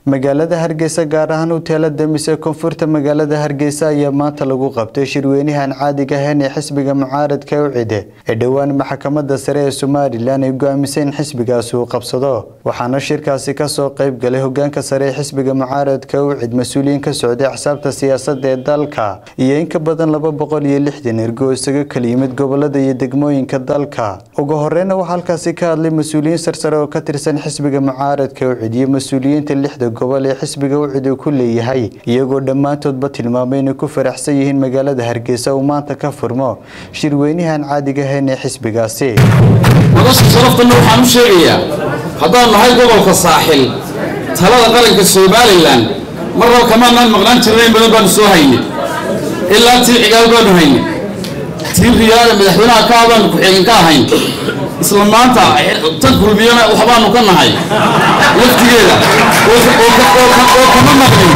magaalada hargeysa gaar ahaan huteelada mise koonfurta magaalada hargeysa ayaa maanta lagu qabtay shirweynahan caadiga ahayn ee xisbiga mucaaradka ucide ee dhowaan maxkamada sare ee somalilan ay go-aamisay in xisbigaasi uu qabsado waxaana shirkaasi kasoo qeyb galay hogaanka sare ee xisbiga mucaaradka ucid mas-uuliyiin ka socday axsaabta siyaasada ee dalka iyo in ka badan laba boqol iyo lixdan ergo oo isaga kala yimid gobolada iyo degmooyinka dalka ugu horeyna waxaa halkaasi ka hadlay mas-uuliyiin sarsare oo ka tirsan xisbiga mucaaradka ucid iyo mas-uuliyiinta lixda gobol ee xisbiga ucid uu ku leeyahay iyagoo dhammaantoodba tilmaamay inay ku faraxsan yihiin magaalada hargeysa uu maanta ka furmo shirweynahan caadiga ahayn ee xisbigaasi nolosha sharaftanna waxaan u sheegayaa haddaan nahay gobolka saaxil talada qaranka somalilan mar rab kamaanaan maqnaan jirna in badan baanu soo haynay ilaa tii cigaal baanu haynay tii riyaada madaxweynaha ka hadlaanu ku-xigeen ka ahayn isla maanta tan kulmiyana waxbaanu ka nahay laftigeeda oo kama maqnin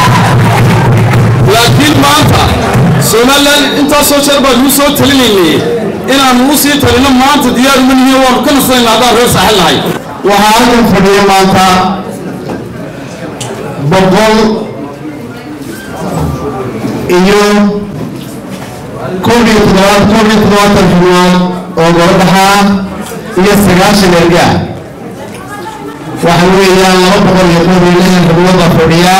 laakiin maanta somalilan intaasoo jeer baan nuu soo talinaynay inaanu u sii talino maanta diyaar uma nihiin waanu ka nasanayna haddaan reer saaxil nahay waxaa halkan fadhiya maanta boqol iyo koob iyo toddobaad koob iyo toddobaatan xubnood oo gobodhaxa iyo sagaashan erga waxa weeyaan laba boqol iyo koob iyo lixdan xubnood baa fadhiya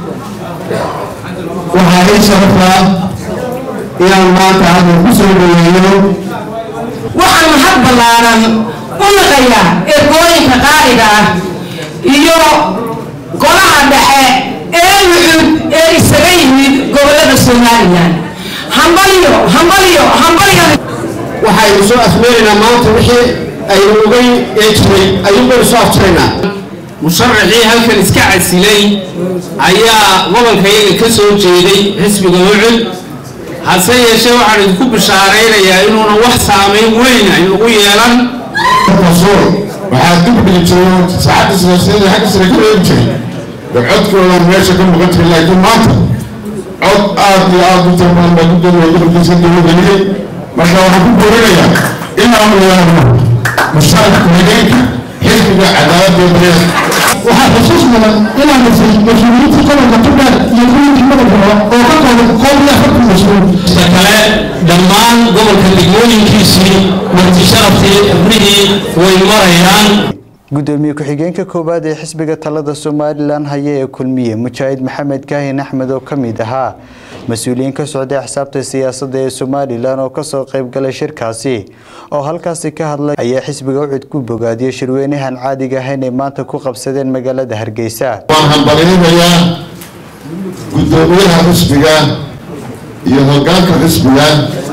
waxaa ii sharafa inaan maanta halkan ku soo dhaweeyo waxaan mahad ballaaran u naqayaa ergooyinka qaaliga ah iyo golaha dhexe ee wucud ee isaga yimid gobollada somalilan hambalyo hambalyo hambalyo waxaynu soo afmeeraynaa maanta wixii aynu ogay ee jiray ayuun baynu soo afjiraynaa musharaxii halkan iska casilay ayaa gobolkayaga ka soo jeeday xisbiga ucud hase yeeshee waxaan idinku bishaaraynayaa inuuna wax saamayn weyn aynugu yeelan rasuul waxaa dib dhigi jiray saacadda siyaasiyadeed xagga sare ka reebi jiray dee codkoodan meesha ka maqan jiray laakiin maanta cod aad iyo aad u tiro badan baa gudoomiya gobolkiisa dowlageliyey marka waxaan ku boorinayaa inaanu yeelno mushaarka hageenka xisbiga cadaaladda iyo daryeelka waxaa xusuus mudan inaan dhisay mas-uuliyiinta gobolka tubdheer iyo kuwinkii gobolka oo ka kooban koob iyo afartan mas-uul sida kale dhammaan gobolka degmooyinkiisii marti sharaftii xubnihii way marayaan gudoomiye ku-xigeenka koowaad ee xisbiga talada somalilan haya ee kulmiye mujaahid maxamed kaahin axmed oo ka mid ahaa mas-uuliyiin ka socday axsaabta siyaasadda ee somalilan oo kasoo qayb galay shirkaasi oo halkaasi ka hadlay ayaa xisbiga ucud ku bogaadiyey shirweynahan caadiga ahayn ay maanta ku qabsadeen magaalada hargeysa waan hambalinayaa gudoomiyaha xisbiga iyo hogaanka xisbiga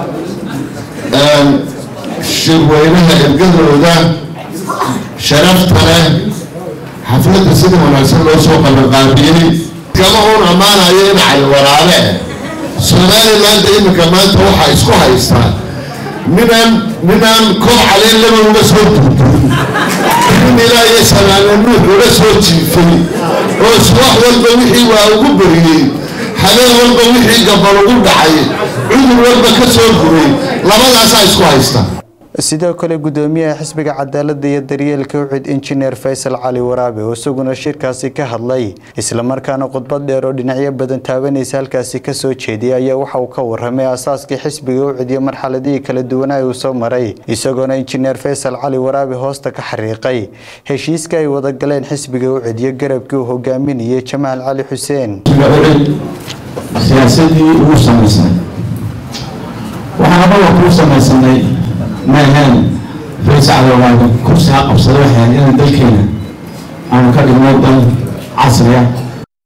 shirweynaha ergadooda sharafta leh xafladda sida wanaagsan loo soo qabanqaabiyey kama uun ammaanayo in cali waraale somaliland iminka maanta waxaa isku haystaa ninaan ninaan koob caleen laba uga soo duuduun nin ilaa iyo sanaano nuux uga soo jiifay oo subax walba wixii waa ugu beriyey habeen walba wixii gabal ugu dhacay cudur walba ka soo guray labadaasaa isku haysta sidoo kale gudoomiyaha xisbiga cadaalada iyo daryeelka ucid injineer faysal cali waraabe oo isaguna shirkaasi ka hadlay islamarkaana khudbad dheer oo dhinacyo badan taabanaysa halkaasi kasoo jeediyay ayaa waxa uu ka waramay asaaskii xisbiga ucid iyo marxaladihii kala duwanaa uu soo maray isagoona injineer faysal cali waraabe hoosta ka xariiqay heshiiska ay wada galeen xisbiga ucid iyo garabkii uu hogaaminayay jamaal cali xuseen siyaasadii ugu samaysanay waxaan anaga kuu samaysanay ma ahayn faysacdawaaga kursi ha qabsada waxay ahayd inaan dalkeena aanu ka dhigno dal casri ah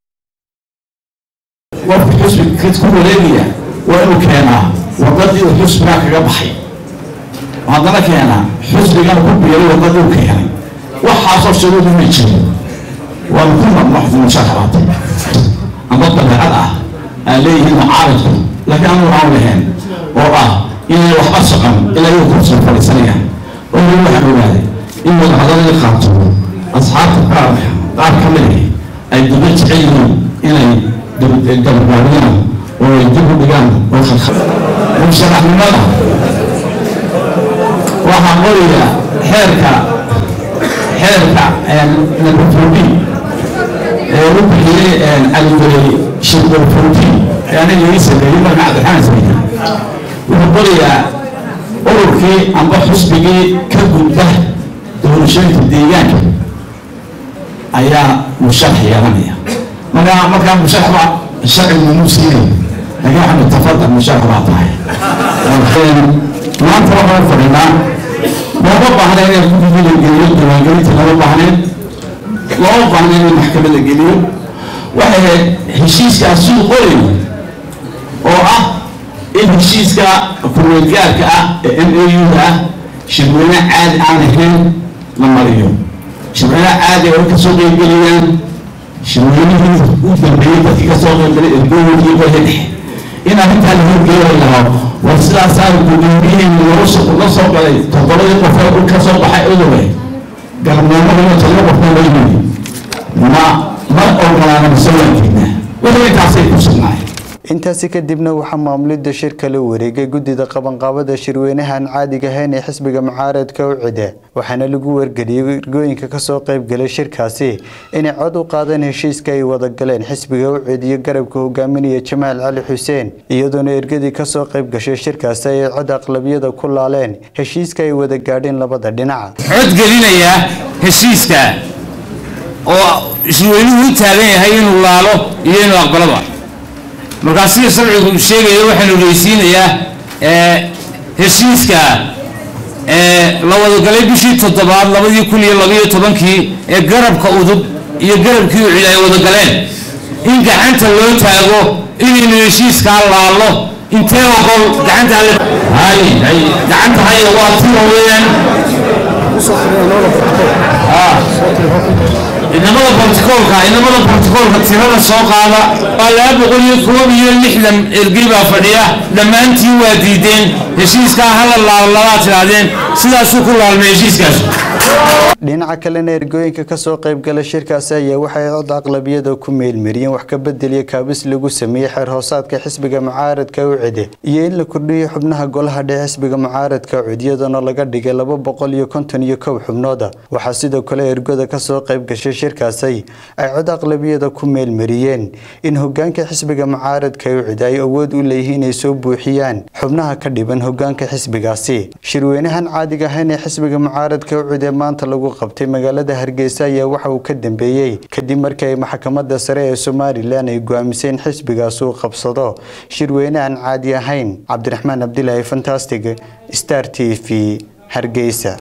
qofka xusbiga ku wareegaya waa inuu keenaa wadadii uu xusbigaa kaga baxay haddana keenaa xusbigana ku biiray wadadii uu keenay waxaasoo shuruudu ma jirin waanu ku musharaxaatay ama dabeecad ah aan leeyihiin mucaaridku laakiin anu aan lahayn oo ah inay waxba socon ilaa iyagu kursiga fadhiisanayaan oo weli waxaan ogaaday in wadahadalada qaabtoodo asxaabta qaar qaar ka mid ah ay daba jecel yihiin inay gabagaabiyaan oo ay dib u dhigaan oo khalkhal musharaxnimada waxaa qoraya xeerka xeerka nabafuudi ee u caliguray shirqul fawti ee aniga ii sameeyey marka cabdiraxmaan sameeyey wuxuu qorayaa ururkii amba xusbigii ka gudba doorashooyinka deegaanka ayaa musharax yeelanaya marka markaa musharax baa sharcigu muu siinay laakiin waxaa mutafadal musharax baa tahay maanta waxaan fadhinaa looma baahna in guddiga la geliyo diiwaangelinta lama baahnayn looma baahna in maxkamad la geliyo waxay ahayd heshiiskaas siduu qorayo oo ah in heshiiska kumeelgaarka ah ee m a u-da ah shirweyne caadi aan ahayn la mariyo shirweyne caadi oo kasoo qeybgeliyaan shirweynihii u dambeeyey dadkii kasoo qeybgalay ergooyinkii qoya dhexe in arrintaa la horgeeyo lahaa war sidaasaa gudoomiyihii nolosha la soo galay toddobadii qofee u ka soo baxay odowe galmoomadana todoba qofna loo yimid ma ma ogolaana masawaankeedna wixii intaasay ku sugnaay intaasi kadibna waxaa maamulidda shirka la wareegay guddida qabanqaabada shirweynahan caadiga ahayn ee xisbiga mucaaradka u cide waxaana lagu wargeliyey ergooyinka kasoo qaybgalay shirkaasi inay cod u qaadeen heshiiska ay wada galeen xisbiga u cid iyo garabka hogaaminaya jamaal cali xuseen iyadoona ergadii kasoo qayb gashay shirkaasi ay cod aqlabiyada ku laaleen heshiiska ay wada gaadheen labada dhinac cod gelinaya heshiiska oo shirweynuhu u taagan yahay inuu laalo iyo inuu aqbalaba markaa sida sharcigu sheegaya waxaanu ogeysiinayaa heshiiska la wadagalay bishii toddobaad labadii kun iyo labayo tobankii ee garabka udub iyo garabkii ucid ay wadagaleen in gacanta loo taago inaynu heshiiskaa laallo intee ogol gacanta hay hay gacanta haya waa tiro weeyaan inamada borticoolka inamada borticoolka tirada soo qaada waa laba boqol iyo koob iyo lixdan ergey baa fadhiya dhammaantiin waa diideen heshiiskaa hala laalabaa tidhaahdeen sidaasuu ku laalmay heshiiskaas dhinaca kalena ergooyinka kasoo qaybgala shirkaasi ayaa waxay cod aqlabiyada ku meelmariyeen wax ka bedeliya kaabis lagu sameeyey xeer hoosaadka xisbiga mucaaradka u cide iyo in la kordhiyo xubnaha golaha dhexe xisbiga mucaaradka cud iyadana laga dhigay laba boqol iyo konton iyo kow xubnooda waxaa sidoo kale ergoda kasoo qayb gashay shirkaasi ay cod aqlabiyada ku meelmariyeen in hogaanka xisbiga mucaaradka u cid ay awood u leeyihiin inay soo buuxiyaan xubnaha ka dhiban hogaanka xisbigaasi shirweynahan caadiga ahayn ee xisbiga mucaaradka u cid ee maanta lagu qabtay magaalada hargeysa ayaa waxa uu ka dambeeyey kadib markii ay maxkamadda sare ee somalilan ay go'aamiseen xisbigaas uu qabsado shirweyne aan caadi ahayn cabdiraxmaan cabdilaahi fantastic star t v hargeysa